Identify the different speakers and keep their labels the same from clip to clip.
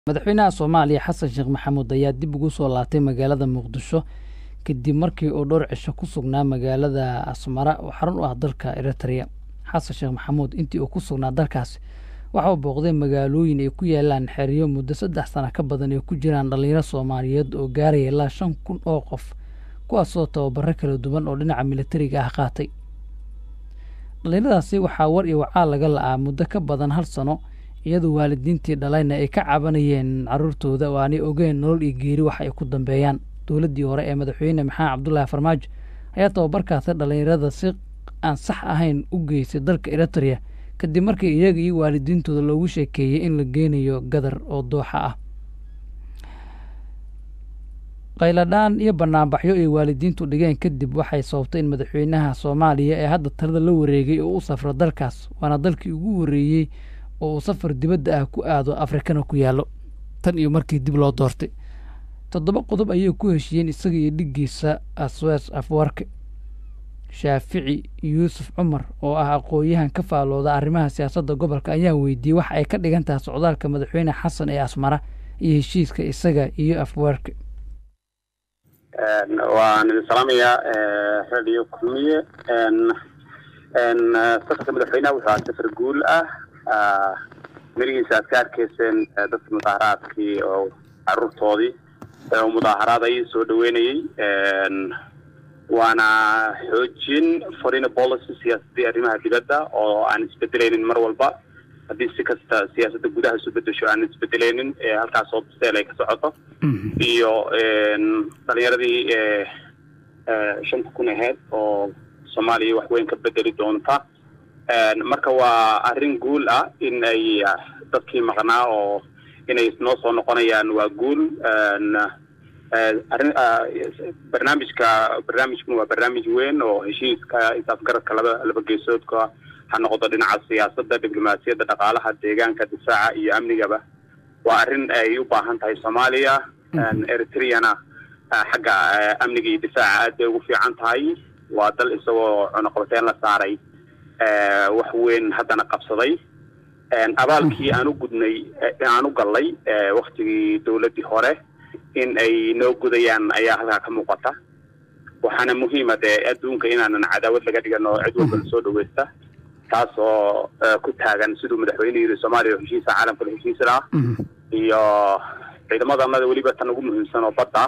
Speaker 1: madaxweynaha soomaaliya xasan sheekh maxamuud ayaa dib ugu soo laabtay magaalada muqdisho kadib markii uu dhowr cisho ku sugnaa magaalada asmara oo xarun u ah dalka eritrea xasan sheekh maxamuud intii uu ku sugnaa dalkaasi waxa uu booqday magaalooyin ay ku yaalaan xeriyo muddo saddex sana ka badan ay ku jiraan dhallinyaro soomaaliyeed oo gaaraya ilaa shan kun oo qof kuwaasoo tababaro kala duwan oo dhinaca militariga ah qaatay dhallinyaradaasi waxaa war iyo wacaal laga la'aa muddo ka badan hal sano iyadoo waalidiintii dhalayna ay ka cabanayeen caruurtooda oo aanay ogeyn nolol iyo geeri wax ay ku dambeeyaan dowladdii hore ee madaxweyne maxamed cabdulaahi farmaajo ayaa tababarkaasi dhallinyarada si aan sax ahayn u geysay dalka eritrea kadib markii iyaga iyo waalidiintooda loogu sheekeeyey in la geynayo gadar oo dooxa ah qayladhaan iyo banaanbaxyo ay waalidiintu dhigeen kadib waxay sababtay in madaxweynaha soomaaliya ee hadda talada la wareegay oo u safro dalkaas waana dalkii ugu horreeyey oo uu safar dibadda ah ku aado afrikana ku yaallo tan iyo markii dib loo doortay toddoba qodob ayay ku heshiiyeen isaga iyo dhiggiisa aswees afwarke shaafici yuusuf cumar oo ah aqoon-yahan ka faalooda arrimaha siyaasadda gobolka ayaa weydiiyey waxa ay ka dhigan tahay socdaalka madaxweyne xasan ee asmara iyo heshiiska isaga iyo afwarke
Speaker 2: waan idin salaamayaa radio kulmiye safarka madaxweynaha wuxuu ahaa safar guul ah merigiisa aad ka arkayseen dadka mudaaharaadkii oo caruurtoodii oo mudaaharaadayay soo dhaweynayey waana xoojin foreign policy siyaasadii arrimaha dibadda oo aan isbedelaynin mar walba haddii si kasta siyaasadda gudaha isu bedesho aan isbedelaynin halkaas oo biseel ay ka socoto iyo dhalinyaradii shanta kun aheyd oo soomaaliya wax weyn ka bedeli doonta marka waa arrin guul ah in ay dadkii maqnaa oo inay noo soo noqonayaan waa guul arrin barnaamijka barnaamijkuna waa barnaamij weyn oo heshiiska isaafgaradka laba laba geesoodka ha noqdo dhinaca siyaasadda diblomaasiyadda dhaqaalaha deegaanka difaaca iyo amnigaba waa arrin ay u baahan tahay soomaaliya eritreana xagga amniga iyo difaaca aad bay ugu fiican tahay waa dal isagoo cunuqabateyn la saaray wax weyn haddana qabsaday abaalkii aan u gudnay aan u gallay waktigii dowladdii hore in ay noo gudayaan ayaa halkaa ka muuqata waxaana muhiima dee adduunka inaanan cadaawad laga dhigan oo cid walba lasoo dhaweysta taas oo ku taagan siduu madaxweyne yiri soomaaliya oo heshiisa caalamka la heshiisana iyo ciidamadanada weliba tan ugu muhiimsan oo badda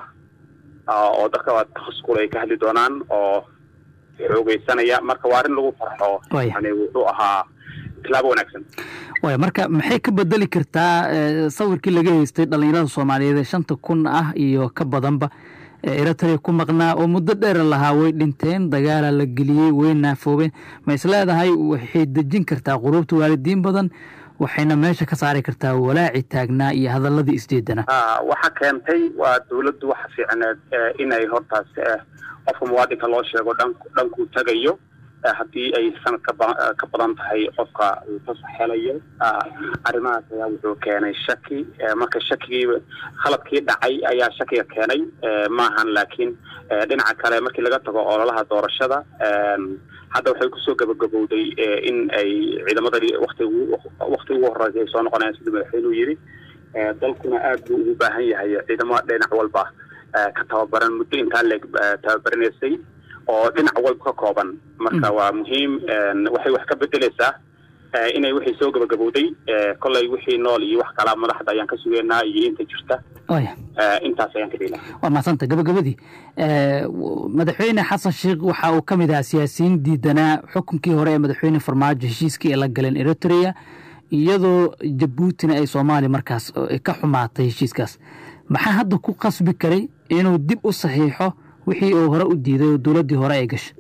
Speaker 2: oo dadka takhasuskule ay ka hadli doonaan oo xoogeysanaya marka waa arrin lagu farxo yani wuxuu ahaa tilaabo wanaagsan
Speaker 1: waaya marka maxay ka bedeli kartaa sawirkii laga haystay dhallinyarada soomaaliyeed ee shanta kun ah iyo ka badanba eritrea ku maqnaa oo muddo dheer lahaa way dhinteen dagaala la geliyey way naafoobeen ma is leedahay waxay dejin kartaa quruubta waalidiin badan waxayna meesha ka saari kartaa walaaci taagnaa iyo hadaladii isjeedana
Speaker 2: waxa keentay waa dowladdu waxa fiicneed inay hortaas qofka muwaadinka loo sheego dhan dhankuu tagayo haddii ay sanad ka badan tahay qofka fasax helayo arrimahaas ayaa wuxuu keenay shaki marka shakigii khaladkii dhacay ayaa shakiga keenay maahan laakiin dhinaca kale markii laga tago ololaha doorashada hadda waxay kusoo gabagabowday in ay ciidamadani wati wakti ugu horreysay ay soo noqonayaan siduu madaxweynuhu yidhi dalkuna aad buu ugu baahan yahay ciidamo dhinac walba ka tababaran muddo intaa leeg tababaranaysay oo dhinac walba ka kooban marka waa muhiim waxay wax ka bedeleysaa inay wixii soo gabagabowday kollay wixii nool iyo wax kala madaxda ayaan ka sugeynaa iyo inta jirta intaas ayaan ka dhila
Speaker 1: waa mahadsanta gabagabadii madaxweyne xasan sheekh waxa uu ka mid ahaa siyaasiyiin diidanaa xukunkii hore ee madaxweyne farmaajo heshiiskii ay la galeen eritrea iyadoo jabuutina ay soomaaliya markaas ka xumaatay heshiiskaas maxaa hadda ku qasbi karay inuu dib u saxiixo wixii uu hore u diiday oo dowladdii hore ay gashay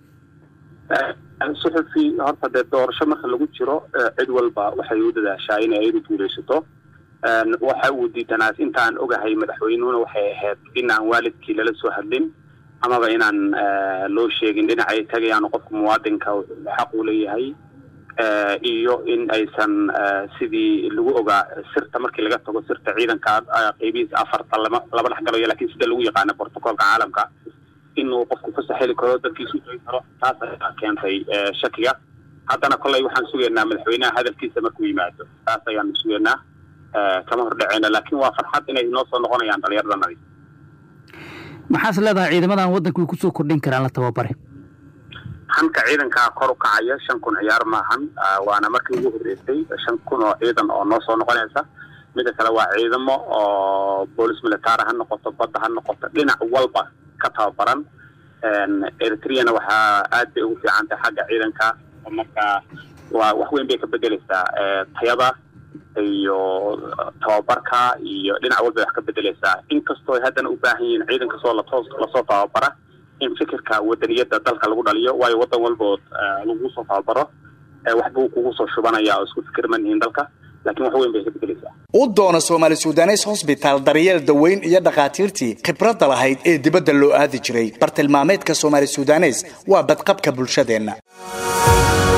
Speaker 2: suxufi horta dee doorasho marka lagu jiro cid walba waxay u dadaashaa inay ayadu guulaysato waxa uu diidanaas intaan ogahay madaxweynuhuna waxay ahayd inaan waalidkii lala soo hadlin amaba inaan loo sheegin dhinacay tagayaan qofka muwaadinka xaq uu leeyahay iyo in aysan sidii lagu ogaa sirta markii laga tago sirta ciidanka qeybihiisa afarta lama laba dhex galayo lakin sida lagu yaqaano brotocolka caalamka inuu qofku fasax heli karo dadkiisu tagi karo taas ayaa keentay shakiga haddana kolley waxaan sugaynaa madaxweynaha hadalkiisa markuu yimaado taas ayaanu sugaynaa kama hordhaceyno laakiin waa farxad inay inoo soo noqonayaan dhalinyaradanadi
Speaker 1: maxaas leedahay ciidamadan waddanka way kusoo kordhin karaan la tababare
Speaker 2: hanka ciidankaa kor u kacaya shan kun ciyaar maahan waana markii ugu horreysay shan kun oo ciidan oo noo soo noqonaysa mida kale waa ciidamo oo boolis militara ha noqoto badda ha noqoto dhinac walba ka tababaran eritreana waxaa aad bay ugu fiican tahay xagga ciidanka marka waa wax weyn bay ka bedeleysaa tayada iyo tababarka iyo dhinac walba wax ka bedeleysaa inkastoo ay haddana u baahan yihiin ciidan kastoo lato lasoo tababara in fikirka wadaniyada dalka lagu dhaliyo waayo wadan walbood lagu soo tababaro waxbuu kugu soo shubanaya oo isku fikirman yihiin dalka laakiin wax weyn bay ka bedeleysaa
Speaker 3: u doono soomaali sudanes hosbitaal daryeel daweyn iyo dhakhaatiirtii khibradda lahayd ee dibadda loo aadi jiray bartilmaameedka soomaali sudanes waa badqabka bulshadeenna